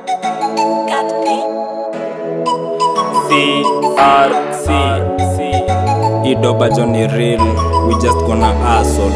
CRC Idoba Johnny real we just gonna hustle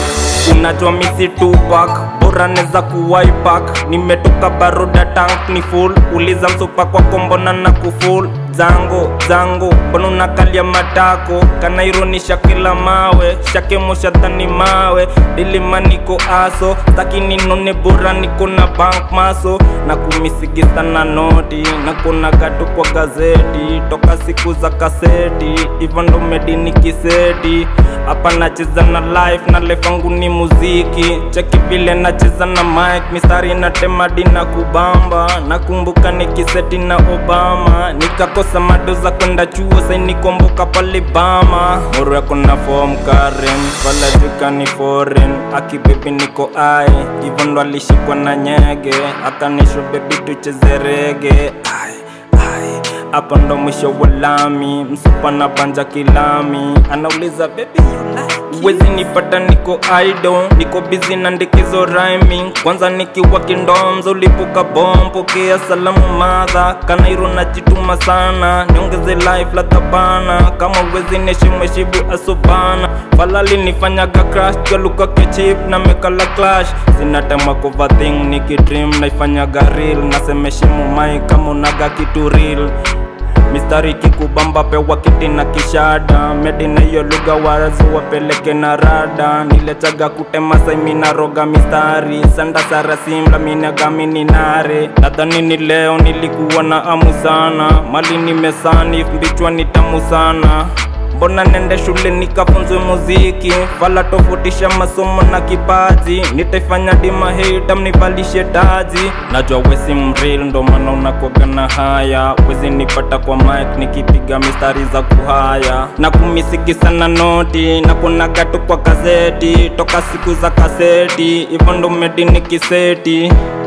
unajua misi tupak bora neza kuwaipak nimetoka baroda tank ni full uliza msupa kwa kombona na kuful zango zango mbona unakalia matako kanaironisha kila mawe shakemoshatani mawe dilimaniko aso sakini none bora niko na bank maso na kumisigisa na noti na kuna gatu kwa gazeti toka siku za kaseti hivyo ndo medini kiseti hapa nacheza na life na life yangu ni muziki cheki vile nacheza na mic mistari na temadi na kubamba nakumbuka nikiseti na obama nikakosa mado za kwenda chuo sainikomboka pale bama moro yako na form karen falajika ni foreign akibebi niko ai hivyo ndo alishikwa na nyege akanisho bebi tucheze rege ai ai hapa ndo mwisho wa lami msupa na banja kilami anauliza baby you like it?" Wezi nipata niko idol niko busy na ndikizo rhyming kwanza nikiwa kindomzo ulipuka bom pokea salamu madha kanairo na jituma sana niongeze life la tabana kama wezi neshimweshibu asobana falali nifanyaga crash galuka kechip na mekala clash sinatema cover thing nikidream naifanyaga real nasemeshimu mai kama unaga kitu real mistari kikubamba pewa kiti na kishada medi na hiyo lugha warazi wapeleke na rada niletaga kutema saimina roga mistari sanda sara simla minagamini nare nadhani ni leo nilikuwa na amu sana mali nimesani mbichwa ni tamu sana mbona nende shule nikafunzwe muziki fala tofautisha masomo na kipaji nitaifanya dima hita mnivalishe taji najua wesi mril ndo maana unakoga na haya wezi nipata kwa mic nikipiga mistari za kuhaya na kumisigisa na noti na kuna gatu kwa gazeti toka siku za kaseti hivyo ndo medini kiseti